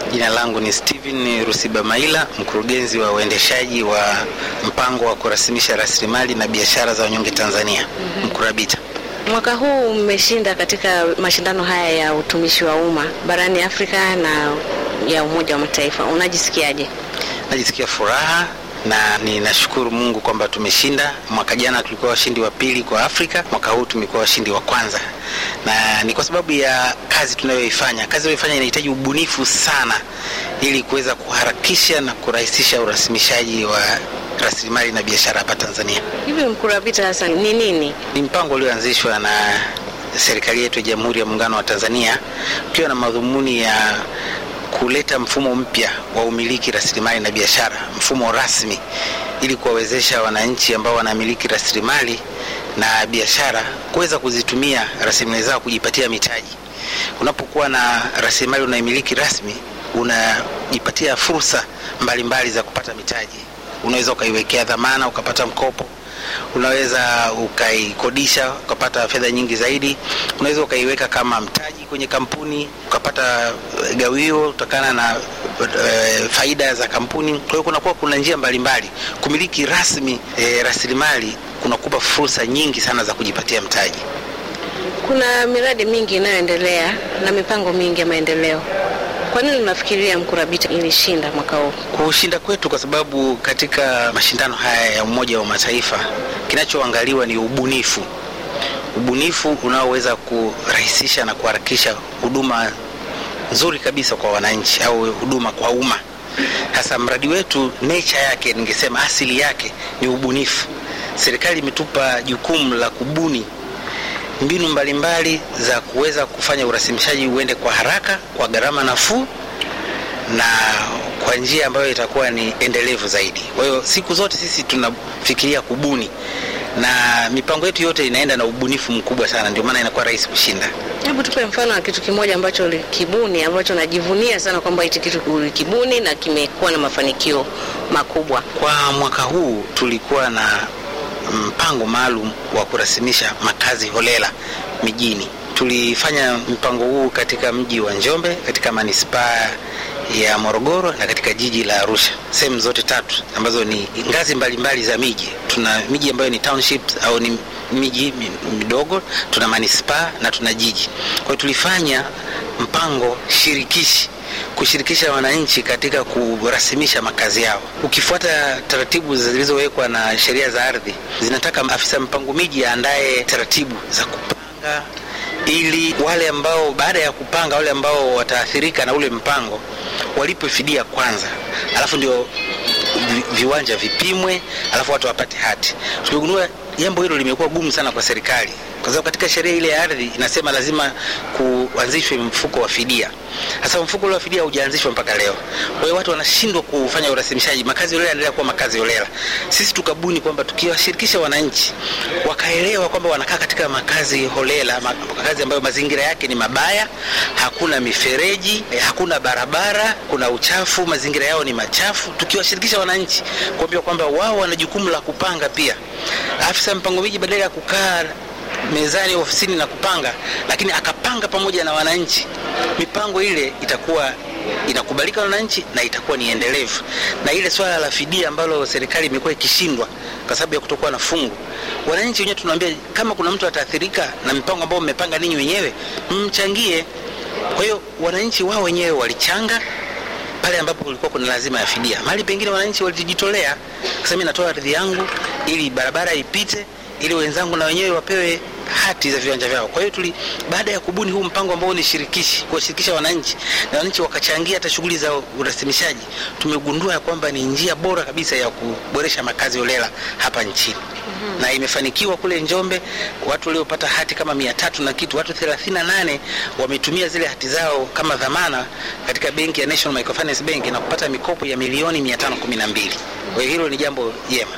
Jina langu ni Steven Rusibamaila, mkurugenzi wa uendeshaji wa mpango wa kurasimisha rasilimali na biashara za wanyonge Tanzania, Mkurabita. Mwaka huu mmeshinda katika mashindano haya ya utumishi wa umma barani Afrika na ya Umoja wa Mataifa. Unajisikiaje? Najisikia furaha na ninashukuru Mungu kwamba tumeshinda. Mwaka jana tulikuwa washindi wa pili kwa Afrika, mwaka huu tumekuwa washindi wa kwanza, na ni kwa sababu ya kazi tunayoifanya. Kazi tunayoifanya inahitaji ubunifu sana, ili kuweza kuharakisha na kurahisisha urasimishaji wa rasilimali na biashara hapa Tanzania. Hivi Mkurabita hasa ni nini? Ni mpango ulioanzishwa na serikali yetu ya Jamhuri ya Muungano wa Tanzania ukiwa na madhumuni ya kuleta mfumo mpya wa umiliki rasilimali na biashara, mfumo rasmi, ili kuwawezesha wananchi ambao wanamiliki rasilimali na biashara kuweza kuzitumia rasilimali zao kujipatia mitaji. Unapokuwa na rasilimali unaimiliki rasmi, unajipatia fursa mbalimbali mbali za kupata mitaji. Unaweza ukaiwekea dhamana ukapata mkopo unaweza ukaikodisha ukapata fedha nyingi zaidi. Unaweza ukaiweka kama mtaji kwenye kampuni ukapata gawio kutokana na e, faida za kampuni. Kwa hiyo kunakuwa kuna njia mbalimbali. Kumiliki rasmi e, rasilimali kunakupa fursa nyingi sana za kujipatia mtaji. Kuna miradi mingi inayoendelea na mipango mingi ya maendeleo. Kwa nini unafikiria Mkurabita ilishinda mwaka huu? Kushinda kwetu kwa sababu katika mashindano haya ya Umoja wa Mataifa kinachoangaliwa ni ubunifu, ubunifu unaoweza kurahisisha na kuharakisha huduma nzuri kabisa kwa wananchi au huduma kwa umma. Sasa mradi wetu nature yake, ningesema asili yake ni ubunifu. Serikali imetupa jukumu la kubuni mbinu mbalimbali za kuweza kufanya urasimishaji uende kwa haraka, kwa gharama nafuu na kwa njia ambayo itakuwa ni endelevu zaidi. Kwa hiyo siku zote sisi tunafikiria kubuni na mipango yetu yote inaenda na ubunifu mkubwa sana, ndio maana inakuwa rahisi kushinda. Hebu tupe mfano wa kitu kimoja ambacho ulikibuni ambacho najivunia sana kwamba hichi kitu ulikibuni na kimekuwa na mafanikio makubwa. Kwa mwaka huu tulikuwa na mpango maalum wa kurasimisha makazi holela mijini. Tulifanya mpango huu katika mji wa Njombe, katika manispaa ya Morogoro na katika jiji la Arusha, sehemu zote tatu ambazo ni ngazi mbalimbali mbali za miji. Tuna miji ambayo ni townships au ni miji midogo, tuna manispaa na tuna jiji. Kwa hiyo tulifanya mpango shirikishi kushirikisha wananchi katika kurasimisha makazi yao. Ukifuata taratibu zilizowekwa na sheria za ardhi, zinataka afisa mpango miji aandaye taratibu za kupanga, ili wale ambao baada ya kupanga, wale ambao wataathirika na ule mpango walipwe fidia kwanza, alafu ndio viwanja vipimwe, alafu watu wapate hati. Tumegundua jambo hilo limekuwa gumu sana kwa serikali kwa sababu katika sheria ile ya ardhi inasema lazima kuanzishwe mfuko wa fidia. Sasa mfuko ule wa fidia haujaanzishwa mpaka leo, kwa hiyo watu wanashindwa kufanya urasimishaji. Makazi holela yanaendelea kuwa makazi holela. Sisi tukabuni kwamba tukiwashirikisha wananchi wakaelewa kwamba wanakaa katika makazi holela, makazi ambayo mazingira yake ni mabaya, hakuna mifereji, hakuna barabara, kuna uchafu, mazingira yao ni machafu. Tukiwashirikisha wananchi kuambia kwamba wao wana jukumu la kupanga pia, afisa mpango miji badala ya kukaa mezani ofisini na kupanga, lakini akapanga pamoja na wananchi, mipango ile itakuwa inakubalika na wananchi na itakuwa ni endelevu. Na ile swala la fidia ambalo serikali imekuwa ikishindwa kwa sababu ya kutokuwa na fungu, wananchi wenyewe tunawaambia, kama kuna mtu ataathirika na mipango ambayo mmepanga ninyi wenyewe, mchangie. Kwa hiyo wananchi wao wenyewe walichanga pale ambapo kulikuwa kuna lazima ya fidia. Mahali pengine wananchi walijitolea, kusema mimi natoa ardhi yangu ili barabara ipite ili wenzangu na wenyewe wapewe hati za viwanja vyao. Kwa hiyo tuli baada ya kubuni huu mpango ambao ni shirikishi, kuwashirikisha wananchi na wananchi wakachangia hata shughuli za urasimishaji, tumegundua ya kwamba ni njia bora kabisa ya kuboresha makazi holela hapa nchini. Mm-hmm. Na imefanikiwa kule Njombe, watu waliopata hati kama mia tatu na kitu, watu 38 wametumia zile hati zao kama dhamana katika benki ya National Microfinance Bank na kupata mikopo ya milioni 512. Kwa hiyo hilo ni jambo jema.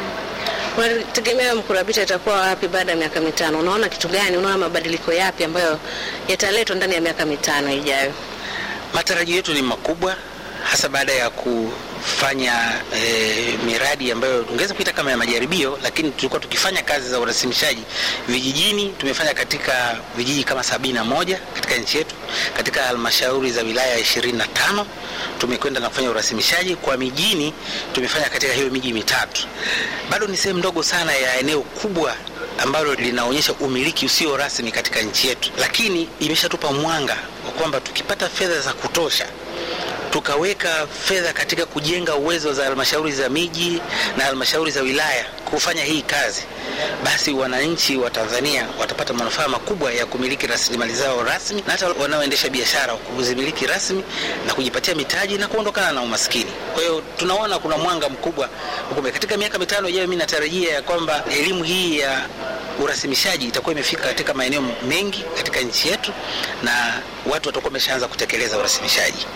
Unategemea Mkurabita itakuwa wapi baada ya miaka mitano? Unaona kitu gani? Unaona mabadiliko yapi ambayo yataletwa ndani ya miaka mitano ijayo? Matarajio yetu ni makubwa, hasa baada ya kufanya e, miradi ambayo tungeweza kuita kama ya majaribio, lakini tulikuwa tukifanya kazi za urasimishaji vijijini. Tumefanya katika vijiji kama sabini na moja katika nchi yetu, katika halmashauri za wilaya ishirini na tano tumekwenda na kufanya urasimishaji. Kwa mijini tumefanya katika hiyo miji mitatu. Bado ni sehemu ndogo sana ya eneo kubwa ambalo linaonyesha umiliki usio rasmi katika nchi yetu, lakini imeshatupa mwanga wa kwamba tukipata fedha za kutosha tukaweka fedha katika kujenga uwezo za halmashauri za miji na halmashauri za wilaya kufanya hii kazi, basi wananchi wa Tanzania watapata manufaa makubwa ya kumiliki rasilimali zao rasmi, na hata wanaoendesha biashara kuzimiliki rasmi na kujipatia mitaji na kuondokana na umaskini. Kwa hiyo tunaona kuna mwanga mkubwa ukumbe. Katika miaka mitano ijayo, mimi natarajia ya kwamba elimu hii ya urasimishaji itakuwa imefika katika maeneo mengi katika nchi yetu na watu watakuwa wameshaanza kutekeleza urasimishaji.